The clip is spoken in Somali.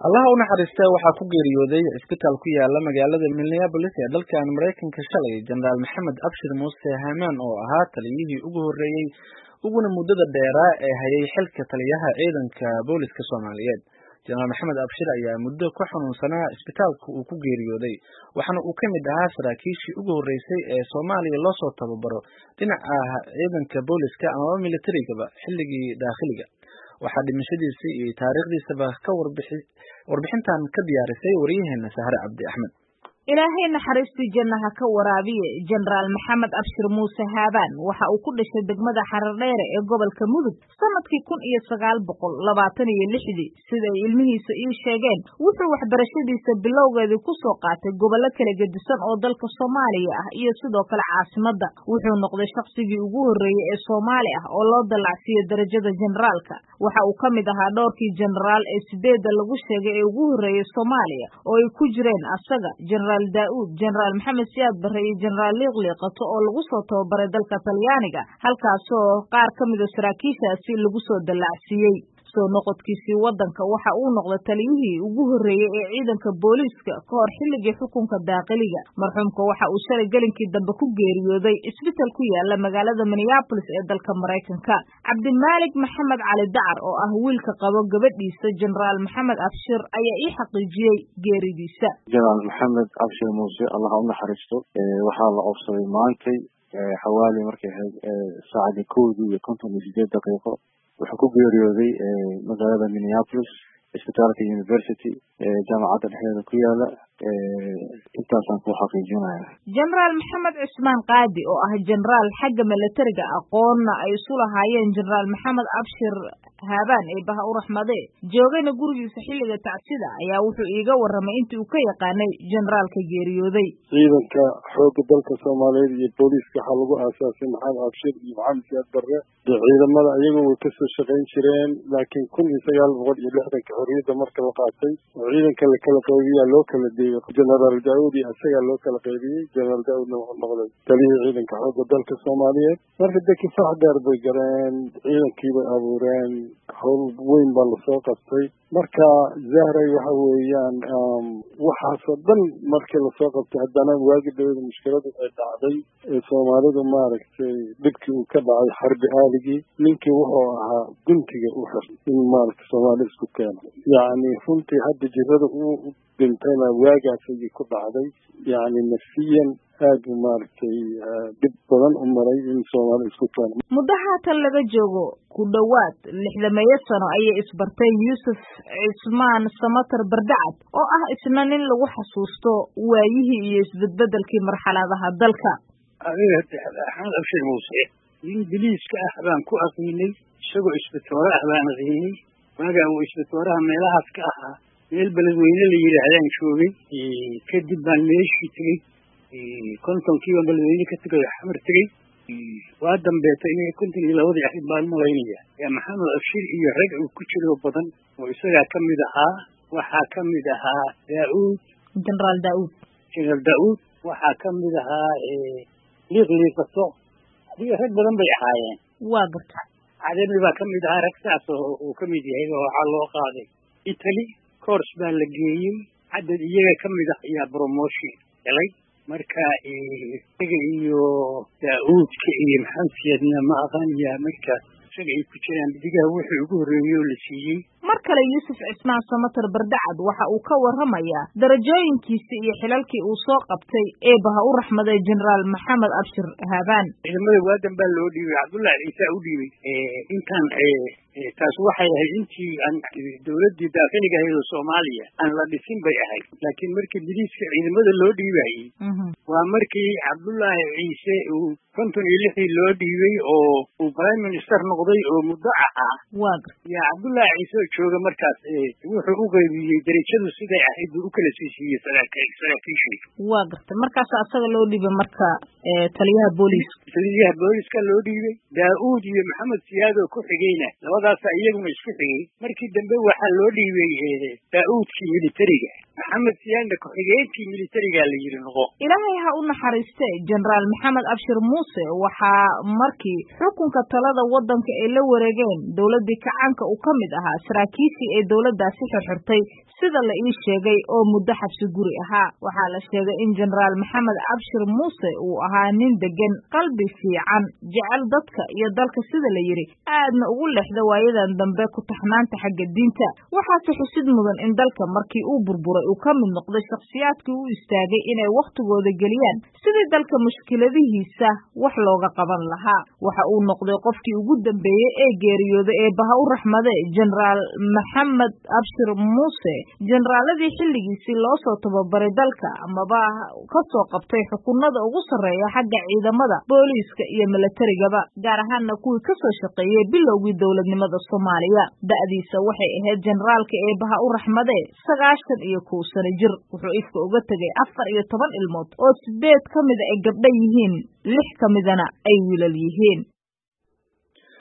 allaha u naxariista waxaa ku geeriyooday cisbitaal ku yaala magaalada minneabolis ee dalkan maraykanka shalay jenaraal maxamed abshir muuse hamaan oo ahaa taliyihii ugu horreeyey uguna muddada dheeraa ee hayay xilka taliyaha ciidanka booliska soomaaliyeed jenaraal maxamed abshir ayaa muddo ku xanuunsanaa cisbitaalka uu ku geeriyooday waxaana uu ka mid ahaa saraakiishii ugu horreysay ee soomaaliya loosoo tababaro dhinaca ciidanka booliska amaba militarigaba xilligii daakhiliga waxaa dhimashadiisa iyo taariikhdiisaba ka warbixintan ka diyaarisay waryaheena sahre cabdi axmed ilaahay naxariistii jannaha ka waraabiye jenaraal maxamed abshir muuse haabaan waxa uu ku dhashay degmada xarardheere ee gobolka mudug sanadkii kun iyo sagaal boqol labaatan iyo lixdii siday ilmihiisa ii sheegeen wuxuu waxbarashadiisa bilowgeedii ku soo qaatay gobollo kala gedisan oo dalka soomaaliya ah iyo sidoo kale caasimadda wuxuu noqday shaqsigii ugu horreeyey ee soomaali ah oo loo dallacsiiyo darajada jenaraalka waxa uu ka mid ahaa dhowrkii jenaraal ee sideedda lagu sheegay ee ugu horreeyey soomaaliya oo ay ku jireen asaga jenaraal daa'uud jenaraal maxamed siyaad barre iyo jenaraal liiqliiqato oo lagu soo tababaray dalka talyaaniga halkaasoo qaar ka mida saraakiishaasi lagu soo dallacsiiyey soo noqodkiisii waddanka waxa uu noqday taliyihii ugu horreeyey ee ciidanka booliiska ka hor xilligii xukunka daaqiliga marxuumka waxa uu shalay gelinkii dambe ku geeriyooday isbital ku yaala magaalada minneabolis ee dalka maraykanka cabdimaalik maxamed cali dacar oo ah wiilka qabo gabadhiisa jenaraal maxamed abshir ayaa ii xaqiijiyey geeridiisa jenaraal maxamed abshir muuse allaha u naxariisto waxaa la oobsaday maantay xawaali markay ahayd saacadii kowdii iyo konton iyo sideed daqiiqo wuxuu ku geeriyooday magaalada minneapolis isbitaalka university jaamacadda dhexdeeda ku yaala intaasaan ku xaqiijinaya jenaraal maxamed cusmaan qaadi oo ah jenaraal xagga milatariga aqoonna ay isu lahaayeen jenaraal maxamed abshir haabaan ee baha u raxmade joogayna gurigiisa xilliga tacsida ayaa wuxuu iiga warramay intii uu ka yaqaanay jenaraalka geeriyooday ciidanka xoogga dalka soomaaliyeed iyo booliiska waxaa lagu aasaasay maxamed abshir iyo maxamed siyaad barre dee ciidamada iyagu way kasoo shaqayn jireen laakiin kun iyo sagaal boqol iyo lixdanka xorriyadda marka la qaatay oo ciidanka la kala qaybiyaa loo kala deeyey jenaraal daauud iyo isagaa loo kala qaybiyey jenaraal daauudna wuxuu noqday taliyihii ciidanka xoogga dalka soomaaliyeed marka dee kifaax dheer bay gareen ciidankii bay abuureen howl weyn baa lasoo qabtay marka zahray waxa weeyaan waxaasoo dhan markii lasoo qabtay haddana waagi dawada mushkiladu ay dhacday ee soomaalidu maaragtay dhibkii uu ka dhacay xarbi aaligii ninkii wuxuu ahaa guntiga u xir in maaragtay soomaali isku keeno yacni runtii hadda jirada uu dhintayna waagaas ayay ku dhacday yacni nafsiyan aad buu maaragtay dhib badan u maray in soomaali isku keeno muddo haatan laga joogo ku dhowaad lixdameeyo sano ayay isbarteen yuusuf cismaan samatar bardacad oo ah isna nin lagu xasuusto waayihii iyo isbedbedelkii marxaladaha dalka adiga axmed abshir muuse nin biliiska ah baan ku aqiinay isagoo isbitoore ah baan aqiinay waagaa uu isbitooraha meelahaas ka ahaa meel beledweyne la yidhaahdaan joogay kadib baan meeshii tegey kontonkiiba beledweyne ka tegay xamar tegey waa dambeeta inay konton iyo labadii ahayd baan malaynaya yaa maxamed abshir iyo rag uu ku jiro badan oo isagaa ka mid ahaa waxaa ka mid ahaa daauud jenaraal daauud jenaraal daauud waxaa ka mid ahaa liiqliiqato adiga rag badan bay ahaayeen waa garta cademi baa ka mid ahaa rag saas oo uu ka mid yahay waxaa loo qaaday italy cours baa la geeyey cadad iyaga ka mid ah ayaa promotion helay marka isaga iyo daauudka iyo maxamed siyaadna ma aqaaniyaa marka isaga ay ku jiraan digaha wixii ugu horreeyey oo la siiyey mar kale yuusuf cismaan samatar bardacad waxa uu ka warramayaa darajooyinkiisi iyo xilalkii uu soo qabtay eebaha u raxmaday jenaraal maxamed abshir haabaan ciidamada waadan baa loo dhiibay cabdullahi ciise u dhiibay intaan taas waxay ahayd intii aan dawladdii daakiliga ahayd oo soomaaliya aan la dhisin bay ahayd laakiin markii biliiska ciidamada loo dhiibayey waa markii cabdullaahi ciise uu konton iyo lixdii loo dhiibay oo uu prime minister noqday oo muddo ahaa yaa cabdullaahi ciise oo jooga markaas wuxuu u qaybiyey derajadu siday ahayd buu u kala siisiiyey saraakiishii waa gartay markaas asaga loo dhiibay marka taliyaha booliiska taliyaha booliiska loo dhiibay daauud iyo maxamed siyaad oo ku xigeyna labadaasa iyaguna isku xigay markii dambe waxaa loo dhiibay daauudkii militariga maxamed siyaanda ku-xigeenkii militarigaa la yidhi noqo ilaahay ha u naxariiste jenaraal maxamed abshir muuse waxaa markii xukunka talada waddanka ay la wareegeen dowladdii kacaanka uu ka mid ahaa saraakiishii ay dowladdaasi xirxirtay sida la ii sheegay oo muddo xabsi guri ahaa waxaa la sheegay in jenaraal maxamed abshir muuse uu ahaa nin deggan qalbi fiican jecel dadka iyo dalka sida la yidhi aadna ugu lexda waayadan dambe ku taxnaanta xagga diinta waxaase xusid mudan in dalka markii uu burburay uu ka mid noqday shakhsiyaadkii u istaagay inay wakhtigooda geliyaan sidii dalka mushkiladihiisa wax looga qaban lahaa waxa uu noqday qofkii ugu dambeeyey ee geeriyooday ee baha u raxmade jenaraal maxamed abshir muuse jenaraaladii xilligiisii loo soo tababaray dalka amaba ka soo qabtay xukunada ugu sarreeya xagga ciidamada booliiska iyo milatarigaba gaar ahaanna kuwii ka soo shaqeeyey bilowgii dowladnimada soomaaliya da'diisa waxay ahayd jenaraalka eebaha u raxmade sagaashan iyo kow sano jir wuxuu ifka uga tegay afar iyo toban ilmood oo sideed ka mida ay gabdha yihiin lix ka midana ay wiilal yihiin